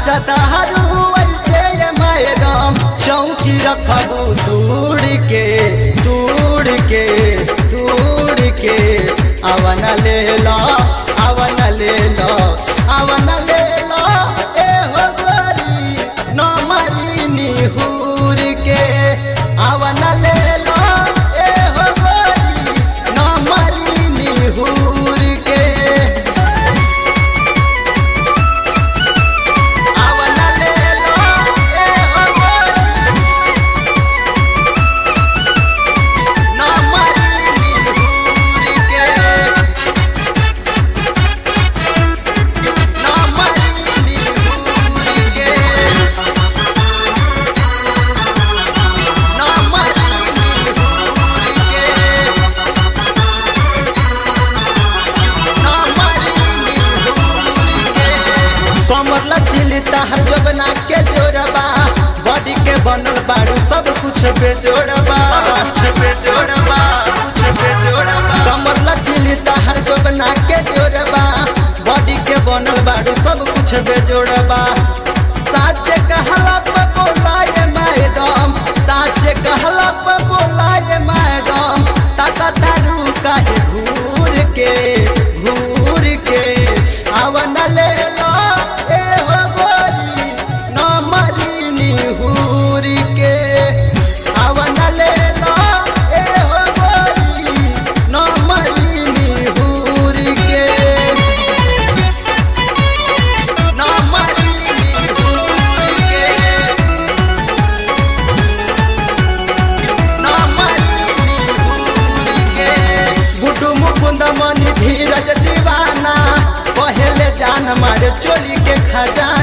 नाचतारू ऐसे ये मैडम चौकी रखबू दूर के दूर के दूर के अवन ले लो अवन ले लो अवन ले लो ए हो गोरी न मरी निहूर के अवन ले लो ए हो गोरी न मरी निहूर के अवन ले लो ए हो गोरी न मरी निहूर के न मरी निहूर के न मरी निहूर के न मरी निहूर के कमर लचिली तहर जबना के जोड़बा बॉडी के बनल बारू सब कुछ बेजोड़बा कुछ बेजोड़बा कुछ बेजोड़बा कमर लचिली तहर जबना के जोड़बा बॉडी के बनल बारू सब कुछ बेजोड़बा साचे कहला पे बोलाए मैडम साचे कहला पे बोलाए मैडम ताका तारू काहे घूर के घूर के आवन ले लो ए हो गोरी न मरी निहूर के आवन ले लो ए हो गोरी न मरी निहूर के न मरी निहूर के न मरी निहूर के गुड्डू मुकुंद मनी धीरज दीवाना पहले जान मारे चोरी के खजाना